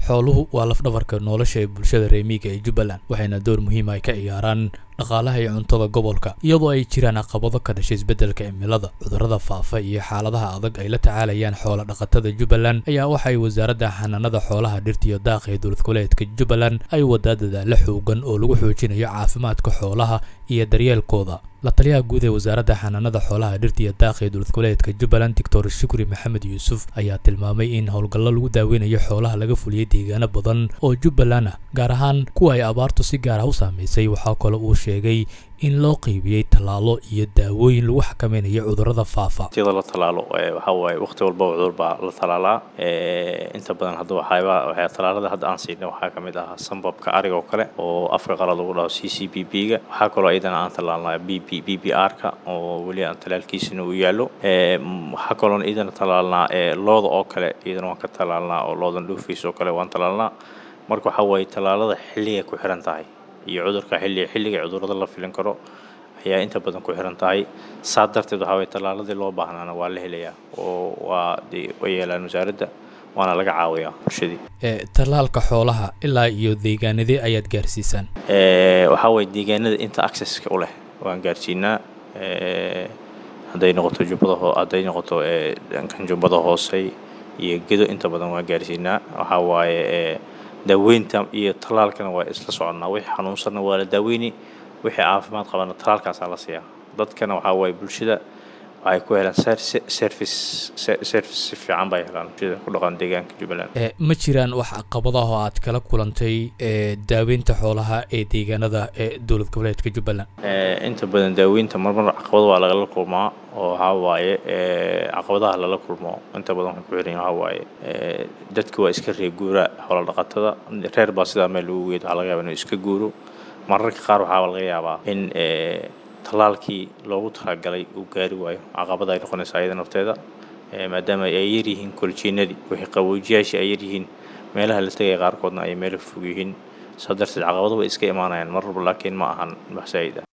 xooluhu waa lafdhabarka nolosha ee bulshada reemiga ee jubbaland waxayna door muhiima ay ka ciyaaraan dhaqaalaha iyo cuntada gobolka iyadoo ay jiraan caqabado ka dhashay isbeddelka cimilada cudurrada faafa iyo xaaladaha adag ay la tacaalayaan xoola dhaqatada jubbaland ayaa waxay wasaaradda xanaanada xoolaha dhirta iyo daaqa ee dowlad goboleedka jubbaland ay wadaa dadaalo xoogan oo lagu xoojinayo caafimaadka xoolaha iyo daryeelkooda la taliyaha guud ee wasaaradda xanaanada xoolaha dhirta iyo daaqa ee dowlad goboleedka jubbaland doctor shukri maxamed yuusuf ayaa tilmaamay in howlgallo lagu daaweynayo xoolaha laga fuliyey deegaano badan oo jubbaland ah gaar ahaan kuwa ay abaartu si gaar ah u saamaysay waxaa kale uu sheegay in loo qeybiyey tallaalo iyo daawooyin lagu xakameynayo cudurrada faafa tiyada la tallaalo waxaa waaye waqti walba cudur baa la tallaalaa inta badan hadda waxaaba waxaa tallaalada hadda aan siinay waxaa ka mid ah sambabka ariga oo kale oo afka qalad lagu dhaho c c b b ga waxaa kaloo iyadana aan tallaalnaa b b b b r ka oo weli aan tallaalkiisina uu yaallo waxaa kaloon iyadana tallaalnaa looda oo kale iyadana waan ka tallaalnaa oo loodan dhuufiis oo kale waan tallaalnaa marka waxaa waaye tallaalada xilligay ku xiran tahay iyo cudurka xilli xilliga cudurrada la filin karo ayaa inta badan ku xiran tahay saa darteed waxaa waye tallaaladii loo baahnaana waa la helayaa oo waa dee way yeelaan wasaaradda waana laga caawiyaa bulshadii tallaalka xoolaha ilaa iyo deegaanadee ayaad gaarsiisaan waxaa waye deegaanada inta accesska u leh waan gaarsiinaa hadday noqoto jubbada ho hadday noqoto dhankan jubbada hoose iyo gedo inta badan waan gaarsiinaa waxaa waaye daaweynta iyo tallaalkana waa isla soconnaa wixii xanuunsanna waa la daaweyni wixii caafimaad qabana tallaalkaasaa la siiyaa dadkana waxaa waaye bulshada waxay ku helaan service service si fiican bay helaan bulshada ku dhaqan deegaanka jubbaland ma jiraan wax caqabadaha oo aad kala kulantay daaweynta xoolaha ee deegaanada ee dowlad goboleedka jubbaland inta badan daaweynta marmar caqabado waa lagala kulmaa oo waxaa waaye caqabadaha lala kulmo inta badan waxay ku xiran waxaa waaye dadka waa iska reer guuraa xoola dhaqatada reer baa sidaa meel lagu geed waxaa laga yaabaa inuu iska guuro mararka qaar waxaa laga yaabaa in tallaalkii loogu talagalay uu gaari waayo caqabada ay noqonaysaa iyada nafteeda maadaama ay yaryihiin koljiinadii wixii qaboojiyaashii ay yaryihiin meelaha la tegaya qaarkoodna ay meelo fog yihiin saa darteed caqabado way iska imaanayaan mar walba laakiin ma ahan wax saa'id ah